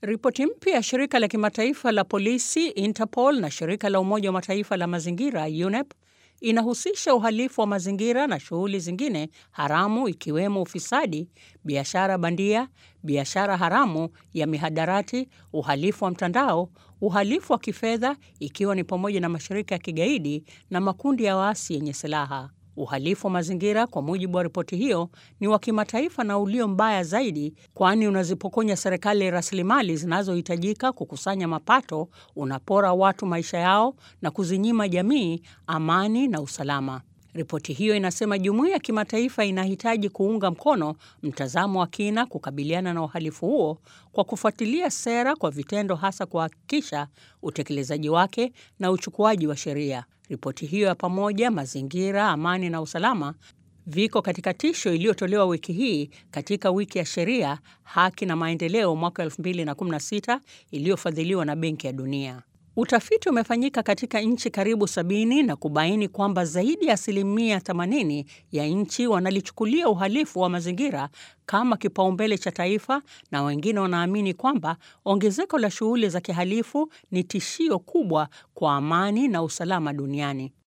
Ripoti mpya ya shirika la kimataifa la polisi Interpol na shirika la Umoja wa Mataifa la mazingira UNEP inahusisha uhalifu wa mazingira na shughuli zingine haramu ikiwemo ufisadi, biashara bandia, biashara haramu ya mihadarati, uhalifu wa mtandao, uhalifu wa kifedha ikiwa ni pamoja na mashirika ya kigaidi na makundi ya waasi yenye silaha. Uhalifu wa mazingira kwa mujibu wa ripoti hiyo ni wa kimataifa na ulio mbaya zaidi, kwani unazipokonya serikali rasilimali zinazohitajika kukusanya mapato, unapora watu maisha yao na kuzinyima jamii amani na usalama. Ripoti hiyo inasema jumuiya ya kimataifa inahitaji kuunga mkono mtazamo wa kina kukabiliana na uhalifu huo kwa kufuatilia sera kwa vitendo, hasa kuhakikisha utekelezaji wake na uchukuaji wa sheria. Ripoti hiyo ya pamoja mazingira, amani na usalama viko katika tisho iliyotolewa wiki hii katika wiki ya sheria, haki na maendeleo mwaka 2016 iliyofadhiliwa na Benki ya Dunia. Utafiti umefanyika katika nchi karibu sabini na kubaini kwamba zaidi ya asilimia 80 ya nchi wanalichukulia uhalifu wa mazingira kama kipaumbele cha taifa, na wengine wanaamini kwamba ongezeko la shughuli za kihalifu ni tishio kubwa kwa amani na usalama duniani.